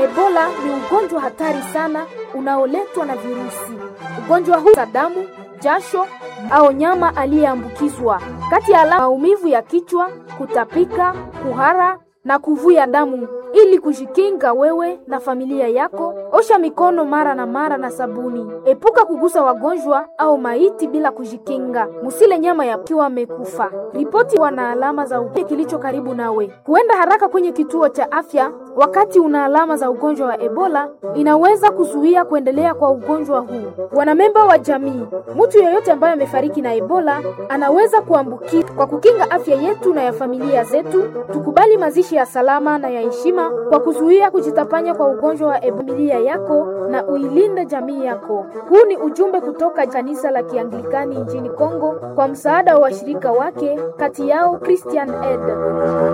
Ebola ni ugonjwa hatari sana unaoletwa na virusi. Ugonjwa huu damu, jasho au nyama aliyeambukizwa. Kati ya alama maumivu ya kichwa, kutapika, kuhara na kuvuja damu. Ili kujikinga wewe na familia yako, osha mikono mara na mara na sabuni. Epuka kugusa wagonjwa au maiti bila kujikinga. Musile nyama ya kiwa amekufa. Ripoti wana alama za ugonjwa kilicho karibu nawe. Kuenda haraka kwenye kituo cha afya wakati una alama za ugonjwa wa Ebola inaweza kuzuia kuendelea kwa ugonjwa huu. Wanamemba wa jamii, mtu yeyote ambaye amefariki na Ebola anaweza kuambukiza. Kwa kukinga afya yetu na ya familia zetu, tukubali mazishi ya salama na ya heshima kwa kuzuia kujitapanya kwa ugonjwa wa Ebola yako na uilinde jamii yako. Huu ni ujumbe kutoka kanisa la Kianglikani nchini Kongo kwa msaada wa washirika wake, kati yao Christian Aid.